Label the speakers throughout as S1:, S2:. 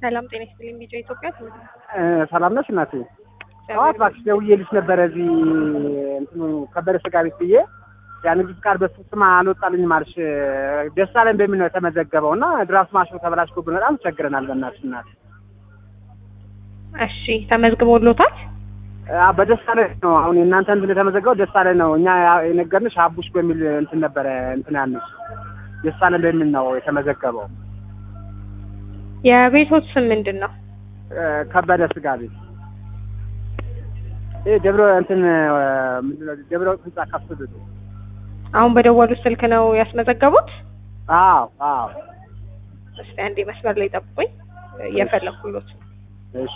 S1: ሰላም ጤና ይስጥልኝ። ቢጫ ኢትዮጵያ
S2: ሰላም ነሽ እናቴ? ጠዋት እባክሽ ደውዬልሽ ነበረ እዚህ እንትኑ ከበደ ስጋ ቤት ብዬ ያ ንግድ ፍቃድ በሱ ስም አልወጣልኝም አልሽ። ደሳለኝ በሚል ነው የተመዘገበው እና ድራፍት ማሽኑ ተበላሽቶብን በጣም ቸግረናል። በእናትሽ እናት
S1: እሺ ተመዝግቦሎታል?
S2: አ- በደሳለኝ ነው አሁን የእናንተ እንትን የተመዘገበው ደሳለኝ ነው። እኛ ያ- የነገርንሽ አቡሽ በሚል እንትን ነበረ እንትን ያልንሽ ደሳለኝ በሚል ነው የተመዘገበው።
S1: የቤቶት ስም ምንድን ነው?
S2: እ፣ ከበደ ስጋ ቤት ይህ ደብረ እንትን ምንድን ነው ደብረ ህንጻ ከፍ ብሎ
S1: አሁን በደወሉት ስልክ ነው ያስመዘገቡት?
S2: አዎ አዎ
S1: እስቲ አንዴ መስመር ላይ ጠብቁኝ፣ እየፈለኩሎት ነው።
S2: እሺ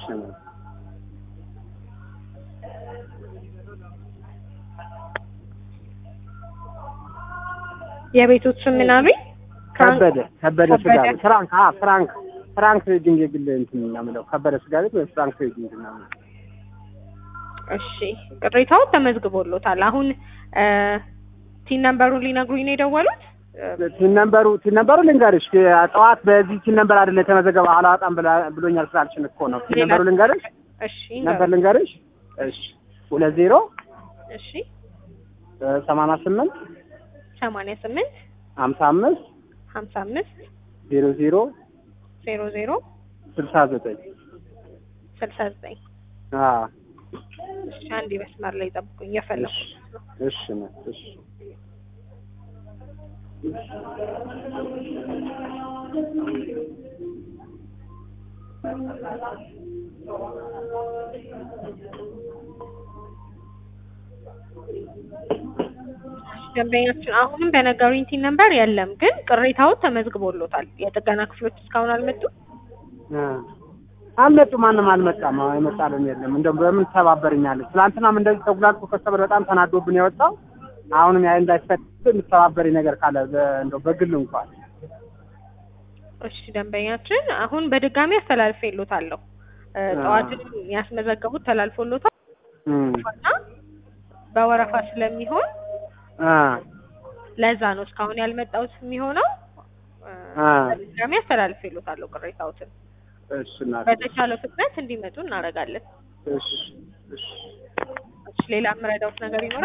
S1: የቤቶት ስም ምን አሉኝ?
S2: ከበደ ከበደ ስጋ
S1: ከበደ።
S2: ቤት ፍራንክ አ ፍራንክ ፍራንክ ትሬዲንግ የግል እንትን ነው የምለው ከበደ ስጋ ቤት ወይ ፍራንክ ትሬዲንግ ነው የምለው።
S1: እሺ ቅሬታውን ተመዝግቦሎታል። አሁን ቲን ነምበሩን ሊነግሩኝ ነው የደወሉት?
S2: ቲን ነምበሩ ቲን ነምበሩ ልንገርሽ ጠዋት በዚህ ቲን ነምበር አይደለ የተመዘገበው አላወጣም ብላ- ብሎኛል ስላልሽን እኮ ነው ቲን ነምበሩ ልንገርሽ
S1: እሺ
S2: ነበር ልንገርሽ እሺ ሁለት ዜሮ
S1: እሺ
S2: ሰማንያ ስምንት
S1: ሰማንያ ስምንት
S2: ሀምሳ አምስት
S1: ሀምሳ አምስት
S2: ዜሮ ዜሮ
S1: ዜሮ ዜሮ
S2: ስልሳ ዘጠኝ
S1: ስልሳ ዘጠኝ
S2: አዎ
S1: እሺ አንዴ መስመር ላይ ጠብቁኝ፣ እየፈለኩ ነው።
S2: እሺ ነው እሺ
S1: ደንበኛችን አሁንም በነገሩኝ ቲን ነምበር የለም፣ ግን ቅሬታውን ተመዝግቦሎታል። የጥገና ክፍሎች እስካሁን አልመጡም።
S2: አ አልመጡ ማንም አልመጣም። አዎ የመጣልን የለም። እንደው በምን ተባበርኛለች? ትናንትናም እንደዚህ ተጉላልቶ ከሰበር በጣም ተናዶብን የወጣው አሁንም ያ እንዳይፈት የምትተባበሪ ነገር ካለ በ- እንደው በግል እንኳን
S1: እሺ ደንበኛችን አሁን በድጋሚ አስተላልፌሎታለሁ። እ፣ ጠዋትን ያስመዘገቡት ተላልፎሎታል
S2: እም
S1: እና በወረፋ ስለሚሆን
S2: አ
S1: ለዛ ነው እስካሁን ያልመጣሁት የሚሆነው። እ፣
S2: አ
S1: በድጋሚ አስተላልፌሎታለሁ ቅሬታዎትን
S2: እሺ እናቴ
S1: በተቻለው ፍጥነት እንዲመጡ እናደርጋለን።
S2: እሺ እሺ
S1: እሺ ሌላ የምረዳውት ነገር ይኖራል?